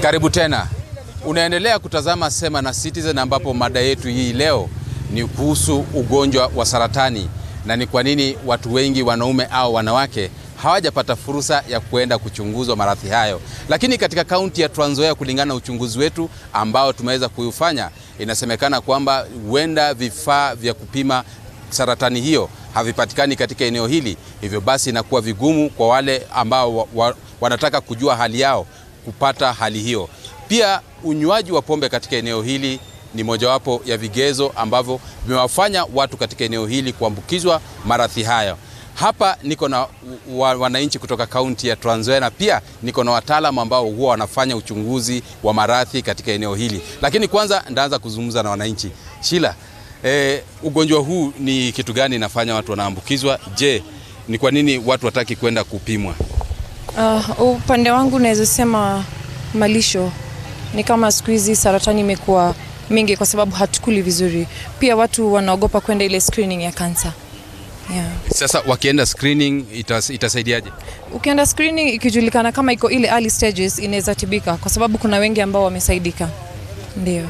Karibu tena, unaendelea kutazama Sema na Citizen, ambapo mada yetu hii leo ni kuhusu ugonjwa wa saratani na ni kwa nini watu wengi wanaume au wanawake hawajapata fursa ya kuenda kuchunguzwa maradhi hayo. Lakini katika kaunti ya Trans Nzoia, kulingana na uchunguzi wetu ambao tumeweza kuufanya, inasemekana kwamba huenda vifaa vya kupima saratani hiyo havipatikani katika eneo hili, hivyo basi inakuwa vigumu kwa wale ambao wa, wa, wanataka kujua hali yao kupata hali hiyo. Pia unywaji wa pombe katika eneo hili ni mojawapo ya vigezo ambavyo vimewafanya watu katika eneo hili kuambukizwa maradhi hayo. Hapa niko na wa, wananchi kutoka kaunti ya Trans Nzoia na pia niko na wataalamu ambao huwa wanafanya uchunguzi wa maradhi katika eneo hili, lakini kwanza ndaanza kuzungumza na wananchi. Shila, eh, ugonjwa huu ni kitu gani inafanya watu wanaambukizwa? Je, ni kwa nini watu wataki kwenda kupimwa? Uh, upande wangu naweza sema malisho ni kama siku hizi saratani imekuwa mingi kwa sababu hatukuli vizuri. Pia watu wanaogopa kwenda ile screening ya kansa. Yeah. Sasa wakienda screening itas, itasaidiaje? Ukienda screening ikijulikana kama iko ile early stages inaweza tibika kwa sababu kuna wengi ambao wamesaidika. Ndio.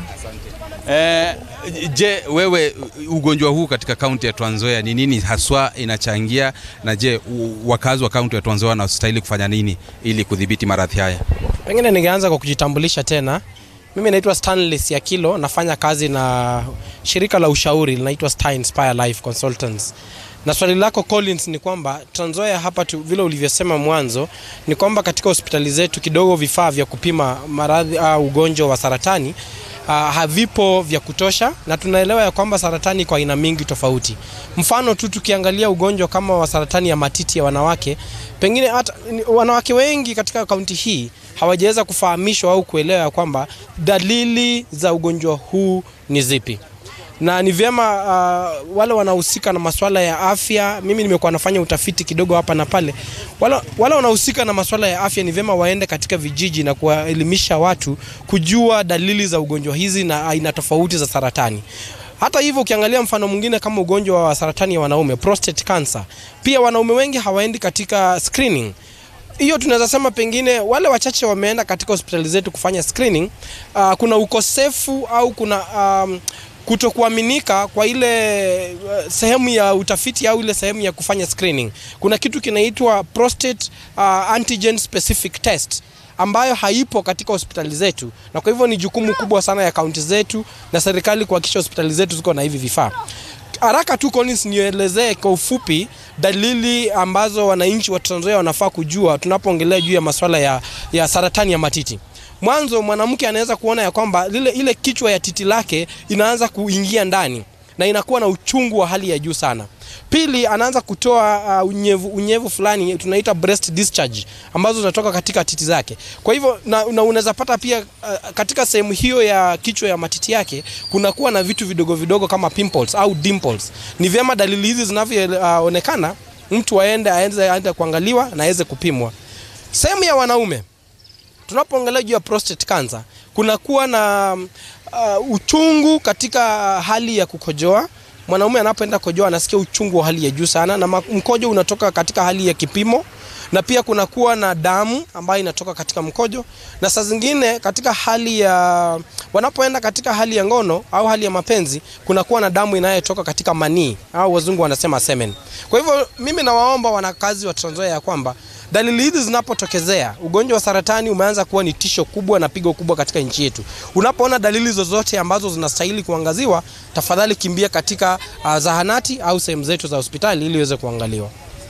Eh, je, wewe ugonjwa huu katika kaunti ya Trans Nzoia ni nini haswa inachangia, na je u- wakazi wa kaunti ya Trans Nzoia wanastahili kufanya nini ili kudhibiti maradhi haya? Pengine ningeanza kwa kujitambulisha tena. Mimi naitwa Stanley Siakilo, nafanya kazi na shirika la ushauri linaitwa Star Inspire Life Consultants. Na swali lako Collins ni kwamba Trans Nzoia hapa tu, vile ulivyosema mwanzo ni kwamba katika hospitali zetu kidogo vifaa vya kupima maradhi au ugonjwa wa saratani uh, havipo vya kutosha, na tunaelewa ya kwamba saratani kwa aina mingi tofauti. Mfano tu tukiangalia ugonjwa kama wa saratani ya matiti ya wanawake, pengine hata ni- wanawake wengi katika kaunti hii hawajaweza kufahamishwa au kuelewa ya kwamba dalili za ugonjwa huu ni zipi na ni vyema uh, wale wanaohusika na masuala ya afya. Mimi nimekuwa nafanya utafiti kidogo hapa na pale. Wale, wale wanaohusika na masuala ya afya ni vyema waende katika vijiji na kuwaelimisha watu kujua dalili za ugonjwa hizi na aina tofauti za saratani. Hata hivyo ukiangalia mfano mwingine kama ugonjwa wa saratani ya wanaume, prostate cancer, pia wanaume wengi hawaendi katika screening hiyo tunaweza sema pengine wale wachache wameenda katika hospitali zetu kufanya screening. Uh, kuna ukosefu au kuna um, kutokuaminika kwa ile uh, sehemu ya utafiti au ile sehemu ya kufanya screening. Kuna kitu kinaitwa prostate uh, antigen specific test ambayo haipo katika hospitali zetu, na kwa hivyo ni jukumu kubwa sana ya kaunti zetu na serikali kuhakikisha hospitali zetu ziko na hivi vifaa haraka tu Collins, nielezee kwa ufupi dalili ambazo wananchi wa Trans Nzoia wanafaa kujua tunapoongelea juu ya masuala ya, ya saratani ya matiti. Mwanzo mwanamke anaweza kuona ya kwamba lile ile kichwa ya titi lake inaanza kuingia ndani na inakuwa na uchungu wa hali ya juu sana. Pili, anaanza kutoa uh, unyevu, unyevu fulani tunaita breast discharge ambazo zinatoka katika titi zake. Kwa hivyo na, na unaweza pata pia uh, katika sehemu hiyo ya kichwa ya matiti yake kunakuwa na vitu vidogo vidogo kama pimples au dimples. Ni vyema dalili hizi zinavyoonekana uh, mtu aende aende, aende kuangaliwa na aweze kupimwa. Sehemu ya wanaume tunapoongelea juu ya prostate cancer kunakuwa na uh, uchungu katika hali ya kukojoa. Mwanaume anapoenda kojoa anasikia uchungu wa hali ya juu sana, na ma- mkojo unatoka katika hali ya kipimo, na pia kunakuwa na damu ambayo inatoka katika mkojo, na saa zingine katika hali ya wanapoenda katika hali ya ngono au hali ya mapenzi, kunakuwa na damu inayotoka katika manii au wazungu wanasema semen. Kwa hivyo mimi nawaomba wanakazi wa Trans Nzoia ya kwamba dalili hizi zinapotokezea, ugonjwa wa saratani umeanza kuwa ni tisho kubwa na pigo kubwa katika nchi yetu. Unapoona dalili zozote ambazo zinastahili kuangaziwa, tafadhali kimbia katika uh, zahanati au sehemu zetu za hospitali ili iweze kuangaliwa.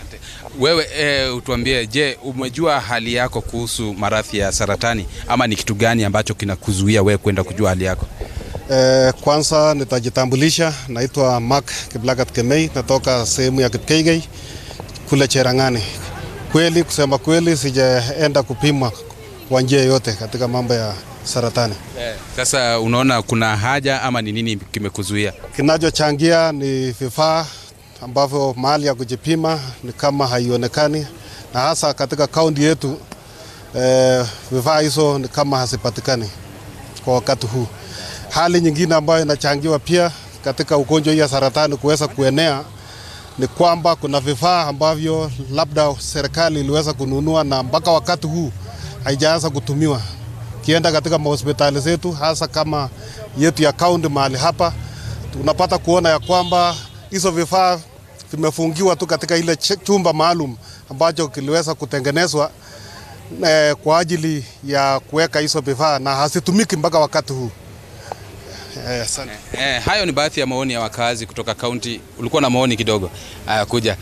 Wewe e, utuambie, je, umejua hali yako kuhusu maradhi ya saratani ama ni kitu gani ambacho kinakuzuia wewe kwenda kujua hali yako? Eh, kwanza nitajitambulisha, naitwa Mark Kiblagat Kemei, natoka sehemu ya Kipkeigei kule Cherangani. Kweli, kusema kweli, sijaenda kupimwa kwa njia yoyote katika mambo ya saratani. Sasa unaona kuna haja ama ni nini kimekuzuia? Kinachochangia ni vifaa ambavyo mahali ya kujipima ni kama haionekani, na hasa katika kaunti yetu eh, vifaa hizo ni kama hazipatikani kwa wakati huu. Hali nyingine ambayo inachangiwa pia katika ugonjwa hii ya saratani kuweza kuenea ni kwamba kuna vifaa ambavyo labda serikali iliweza kununua na mpaka wakati huu haijaanza kutumiwa Kienda katika mahospitali zetu hasa kama yetu ya kaunti mahali hapa, tunapata kuona ya kwamba hizo vifaa vimefungiwa tu katika ile ch- chumba maalum ambacho kiliweza kutengenezwa eh, kwa ajili ya kuweka hizo vifaa na hazitumiki mpaka wakati huu. Eh, asante. Eh, hayo ni baadhi ya maoni ya wakazi kutoka kaunti. Ulikuwa na maoni kidogo? Aya, kuja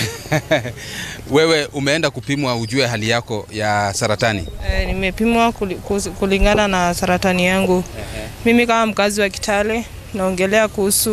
wewe umeenda kupimwa ujue hali yako ya saratani. E, nimepimwa kuli- kuzi- kulingana na saratani yangu. Mimi kama mkazi wa Kitale naongelea kuhusu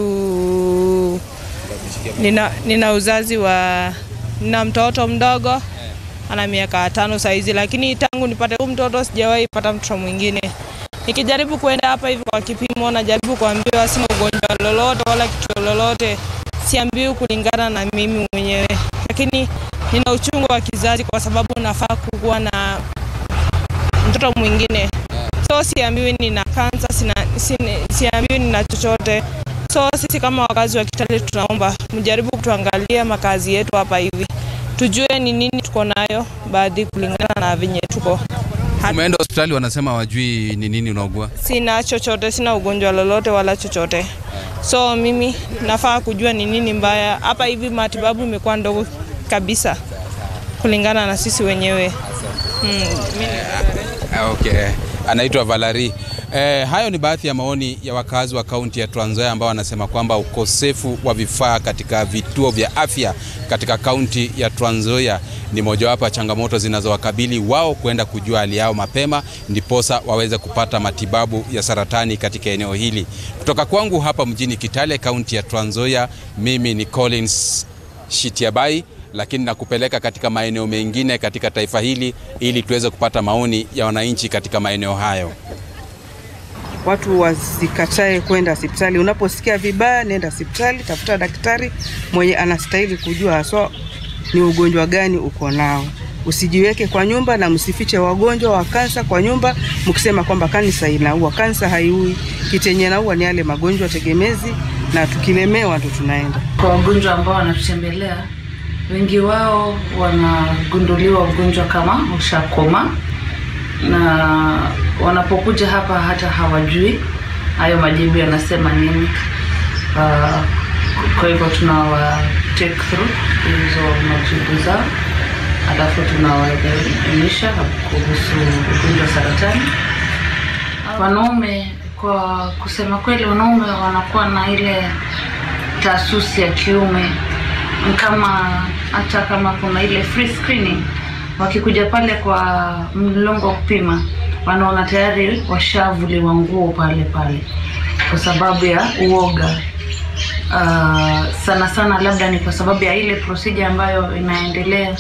nina, nina uzazi wa nina mtoto mdogo ana miaka tano saizi, lakini tangu nipate huu mtoto sijawahi pata mtoto mwingine. Nikijaribu kuenda hapa hivi kwa kipimo, najaribu kuambiwa sina ugonjwa lolote wala kitu lolote, siambiwi kulingana na mimi mwenyewe, lakini nina uchungu wa kizazi kwa sababu nafaa kuwa na mtoto mwingine, so siambiwi nina kansa, sina, sina, siambiwi nina chochote. So sisi kama wakazi wa Kitale tunaomba mjaribu kutuangalia makazi yetu hapa hivi, tujue ni nini tuko nayo, baadhi kulingana na venye tuko. Ha- Umeenda hospitali, wanasema wajui ni nini unaugua. Sina chochote, sina ugonjwa lolote wala chochote, so mimi nafaa kujua ni nini mbaya hapa hivi. Matibabu imekuwa ndogo kabisa kulingana na sisi wenyewe. Mm, mimi Ah, Okay. Anaitwa Valari. Eh, hayo ni baadhi ya maoni ya wakazi wa kaunti ya Trans Nzoia ambao wanasema kwamba ukosefu wa vifaa katika vituo vya afya katika kaunti ya Trans Nzoia ni mojawapo ya changamoto zinazowakabili wao kwenda kujua hali yao mapema ndiposa waweze kupata matibabu ya saratani katika eneo hili. Kutoka kwangu hapa mjini Kitale, kaunti ya Trans Nzoia, mimi ni Collins Shitiabai lakini nakupeleka katika maeneo mengine katika taifa hili ili tuweze kupata maoni ya wananchi katika maeneo hayo. watu wasikatae kwenda hospitali. Unaposikia vibaya, nenda hospitali, tafuta daktari mwenye anastahili kujua haswa ni ugonjwa gani uko nao. Usijiweke kwa nyumba na msifiche wagonjwa wa kansa kwa nyumba mkisema kwamba kansa inaua. Kansa haiui, kitenye naua ni yale magonjwa tegemezi, na tukilemewa ndo tunaenda Kwa wagonjwa ambao wanatutembelea, wengi wao wanagunduliwa ugonjwa kama ushakoma, na wanapokuja hapa hata hawajui hayo majibu yanasema nini. Uh, kwa hivyo tunawa take through hizo majibu zao, alafu tunawaelimisha kuhusu ugonjwa wa saratani. Wanaume, kwa kusema kweli, wanaume wanakuwa na ile taasusi ya kiume kama hata kama kuna ile free screening, wakikuja pale kwa mlolongo wa kupima, wanaona tayari washavuliwa nguo pale pale kwa sababu ya uoga. Uh, sana sana labda ni kwa sababu ya ile procedure ambayo inaendelea,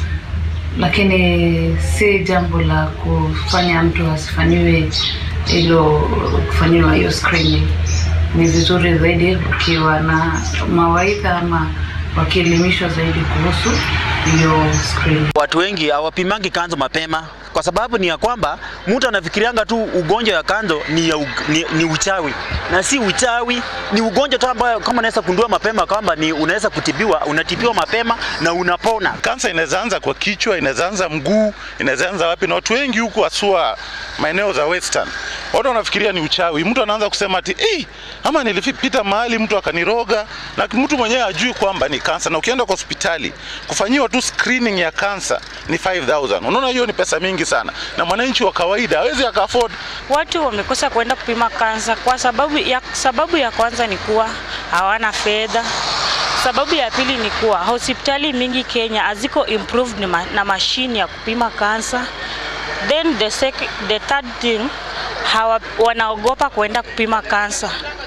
lakini si jambo la kufanya mtu asifanyiwe hilo kufanyiwa hiyo screening. Ni vizuri zaidi ukiwa na mawaidha ama wakielimishwa zaidi kuhusu hiyo screening. Watu wengi hawapimangi kanzo mapema kwa sababu ni ya kwamba mtu anafikirianga tu ugonjwa wa kanzo ni, ya, u- ni, ni uchawi na si uchawi, ni ugonjwa tu ambayo kama unaweza kundua mapema kwamba ni unaweza kutibiwa, unatibiwa mapema na unapona. Kansa inaweza anza kwa kichwa, inaweza anza mguu, inaweza anza wapi, na watu wengi huku haswa maeneo za western, watu wanafikiria ni uchawi. Mtu anaanza kusema ati hey, ama nilipita mahali mtu akaniroga, na mtu mwenyewe ajui kwamba ni kansa. Na ukienda kwa hospitali kufanyiwa tu screening ya kansa ni 5000 unaona, hiyo ni pesa mingi sana, na mwananchi wa kawaida hawezi aka afford Watu wamekosa kwenda kupima kansa kwa sababu ya, sababu ya kwanza ni kuwa hawana fedha. Sababu ya pili ni kuwa hospitali mingi Kenya haziko improved na, ma, na mashine ya kupima kansa. Then the, sec, the third thing hawa, wanaogopa kwenda kupima kansa